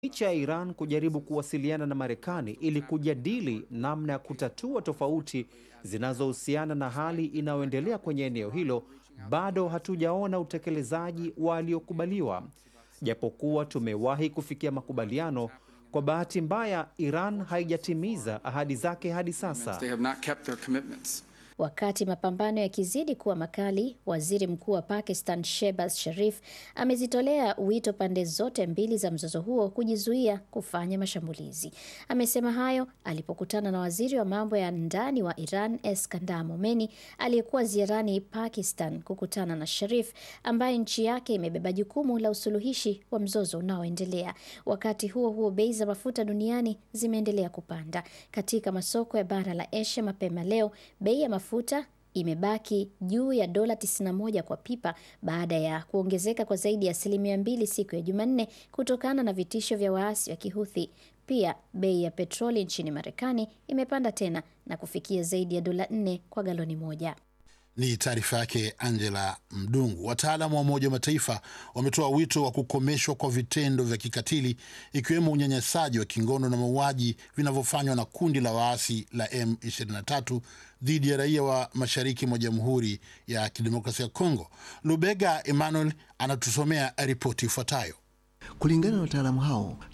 Licha ya Iran kujaribu kuwasiliana na Marekani ili kujadili namna ya kutatua tofauti zinazohusiana na hali inayoendelea kwenye eneo hilo, bado hatujaona utekelezaji waliokubaliwa. Japokuwa tumewahi kufikia makubaliano, kwa bahati mbaya Iran haijatimiza ahadi zake hadi sasa. They have not kept their commitments. Wakati mapambano yakizidi kuwa makali, waziri mkuu wa Pakistan Shehbaz Sharif amezitolea wito pande zote mbili za mzozo huo kujizuia kufanya mashambulizi. Amesema hayo alipokutana na waziri wa mambo ya ndani wa Iran Eskandar Momeni aliyekuwa ziarani Pakistan kukutana na Sharif ambaye nchi yake imebeba jukumu la usuluhishi wa mzozo unaoendelea. Wakati huo huo, bei za mafuta duniani zimeendelea kupanda. Katika masoko ya bara la Asia mapema leo, bei ya mafuta imebaki juu ya dola 91 kwa pipa baada ya kuongezeka kwa zaidi ya asilimia mbili siku ya Jumanne kutokana na vitisho vya waasi wa Kihuthi. Pia bei ya petroli nchini Marekani imepanda tena na kufikia zaidi ya dola 4 kwa galoni moja. Ni taarifa yake Angela Mdungu. Wataalamu wa Umoja wa Mataifa wametoa wito wa kukomeshwa kwa vitendo vya kikatili ikiwemo unyanyasaji wa kingono na mauaji vinavyofanywa na kundi la waasi la M23 dhidi ya raia wa mashariki mwa Jamhuri ya Kidemokrasia ya Kongo. Lubega Emmanuel anatusomea ripoti ifuatayo. Kulingana na wataalamu hao